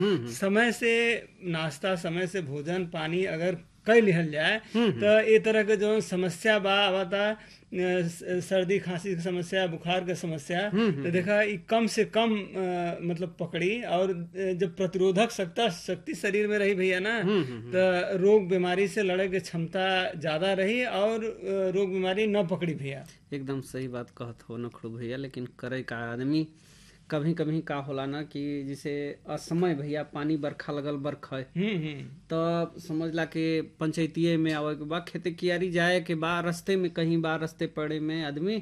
समय से नाश्ता समय से भोजन पानी अगर कई लिहल जाए तो ए तरह के जो समस्या बा आवता अ, स- सर्दी खांसी की समस्या बुखार के समस्या तो देखा ई कम से कम अ, मतलब पकड़ी और अ, जब प्रतिरोधक शक्ति शक्ति शरीर में रही भैया ना तो रोग बीमारी से लड़े के क्षमता ज्यादा रही और अ, रोग बीमारी न पकड़ी भैया एकदम सही बात कहत हो नखड़ू भैया लेकिन करे का आदमी कभी कभी का होला ना कि जैसे असमय भैया पानी बरखा लगल बरखा हम्म हम्म तब समझला कि पंचायतीये में आवे के बाद खेते कियारी जाए के बाद रास्ते में कहीं बा रास्ते पड़े में आदमी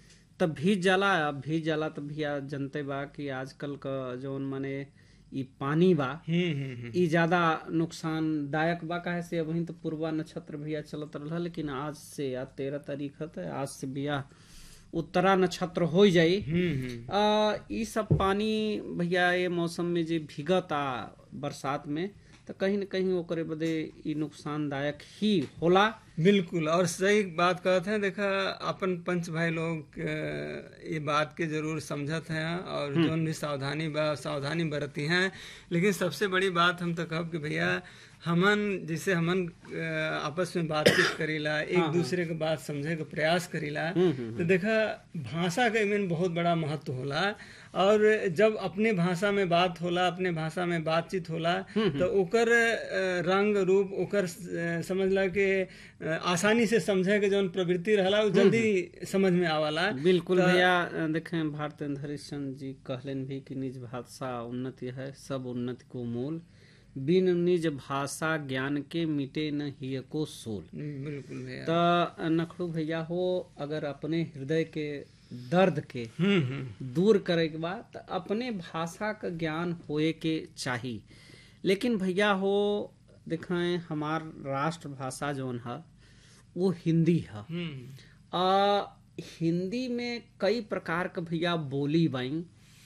तब भीज जाला अब भीज जाला तब भैया जनते बा कि आजकल का जौन माने ई पानी बा हम्म हम्म हम्म ई ज्यादा नुकसानदायक बा काहे से अभी तो पूर्वा नक्षत्र भैया चलत रहा लेकिन आज से आज तेरह तारीख है तो आज से भैया उत्तरा नक्षत्र हो जाई हम्म हम्म आ, ई सब पानी भैया ये मौसम में जे भीगता बरसात में तो कहीं न कहीं ओकरे बदे ई नुकसानदायक ही होला बिल्कुल और सही बात कहते हैं देखा अपन पंच भाई लोग अ, ये बात के जरूर समझत हैं और जोन भी सावधानी बा सावधानी बरती हैं लेकिन सबसे बड़ी बात हम तो कहब कि भैया हमन जैसे हमन अ, आपस में बातचीत करीला एक दूसरे के बात समझे के प्रयास करीला तो देखा भाषा का इमें बहुत बड़ा महत्व होला और जब अपने भाषा में बात होला अपने भाषा में बातचीत होला तो ओकर अ, रंग रूप ओकर अ, समझला के अ, आसानी से समझे के जौन प्रवृत्ति रहला उ जल्दी समझ में आवाला बिल्कुल भैया अ, देखें भारतेंद्र हरिश्चंद्र जी कहलन भी कि निज भाषा उन्नति है सब उन्नति को मूल बिन निज भाषा ज्ञान के मिटे न हिय को सोल बिल्कुल भैया तो नखड़ू भैया हो अगर अपने हृदय के दर्द के हम्म हम्म दूर करे के बाद त अपने भाषा का ज्ञान होए के चाही लेकिन भैया हो देखें हमार राष्ट्र भाषा जौन है वो हिंदी है हम्म आ, हिंदी में कई प्रकार के भैया बोली बाई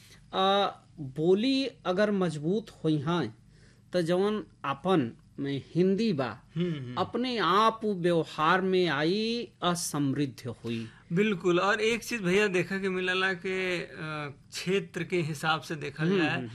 आ, बोली अगर मजबूत हुई हैं तो जवन अपन में हिंदी बा हम्म अपने आप उ व्यवहार में आई असमृद्ध हुई बिल्कुल और एक चीज भैया देखा के मिलला के अ, क्षेत्र के हिसाब से देखल जाए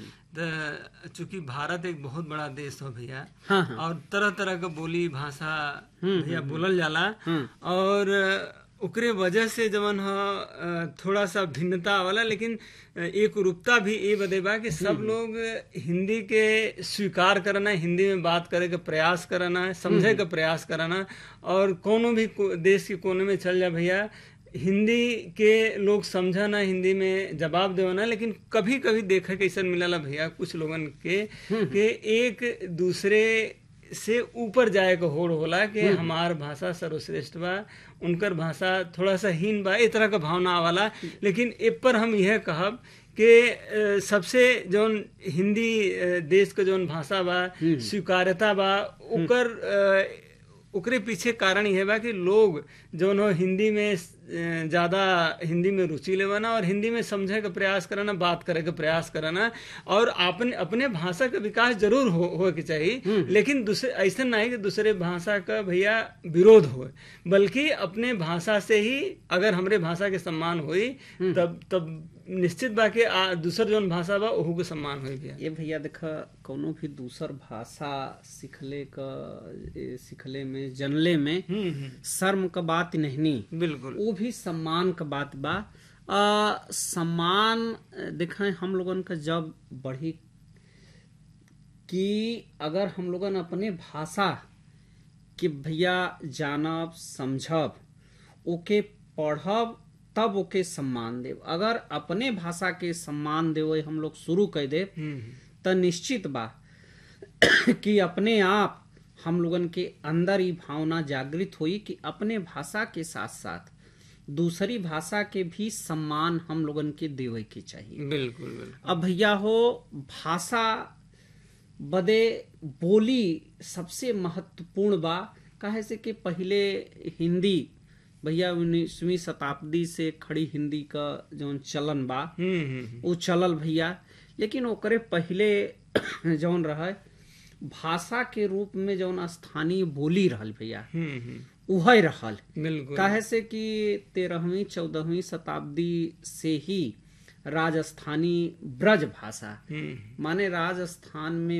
तो चूंकि भारत एक बहुत बड़ा देश हो भैया हाँ हाँ और तरह तरह का बोली भाषा भैया बोलल जाला हम्म। और अ, ओकरे वजह से जवन ह अ, थोड़ा सा भिन्नता वाला लेकिन अ, एक रूपता भी ये बदे बा कि सब लोग हिंदी के स्वीकार करना हिंदी में बात करे के प्रयास करना समझे के प्रयास करना और कोनो भी को- देश के कोने में चल जा भैया हिंदी के लोग समझना हिंदी में जवाब देवना लेकिन कभी कभी देखा के ऐसा मिलला भैया कुछ लोगन के कि एक दूसरे से ऊपर जाए के होड़ होला कि हमार भाषा सर्वश्रेष्ठ बा उनकर भाषा थोड़ा सा हीन बा ए तरह का भावना आवाला लेकिन ए पर हम यह कहब कि अ, सबसे जौन हिंदी अ, देश के जौन भाषा बा स्वीकार्यता बा ओकर अ, ओकरे पीछे कारण यह बा कि लोग जौन हो हिंदी में अ, ज्यादा हिंदी में रुचि लेवाना और हिंदी में समझे के प्रयास करना बात करे के प्रयास करना और अपने अपने भाषा का विकास जरूर हो, हो के चाहिए लेकिन दूसरे ऐसा नहीं कि दूसरे भाषा का भैया विरोध हो बल्कि अपने भाषा से ही अगर हमरे भाषा के सम्मान होई तब तब निश्चित बा कि आ- दूसर जौन भाषा बा ओहू के सम्मान होई भैया ये भैया देखा कोनो भी दूसर भाषा सीखले का ए, सीखले में जनले में हम्म हम्म शर्म का बात नहीं बिल्कुल वो भी सम्मान का बात बा आ, सम्मान अ, देखें हम लोगन का जब बढ़ी कि अगर हम लोगन अपने भाषा के भैया जानब समझब ओके पढ़ब तब ओके सम्मान देव अगर अपने भाषा के सम्मान देवे हम लोग शुरू कर दे हम्म तो निश्चित बा कि अपने आप हम लोगन के अंदर ही भावना जागृत हुई कि अपने भाषा के साथ साथ दूसरी भाषा के भी सम्मान हम लोगन के देवे के चाहिए बिल्कुल बिल्कुल अब भैया हो भाषा बदे बोली सबसे महत्वपूर्ण बा काहे से कि पहले हिंदी भैया उन्नीसवीं शताब्दी से खड़ी हिंदी का जौन चलन बा हम्म हम्म वो चलल भैया लेकिन ओकरे पहले जौन रहे भाषा के रूप में जौन स्थानीय बोली रहल भैया हम्म हम्म उहे रहल बिल्कुल काहे से कि तेरहवीं चौदहवीं शताब्दी से ही राजस्थानी ब्रज भाषा हम्म माने राजस्थान में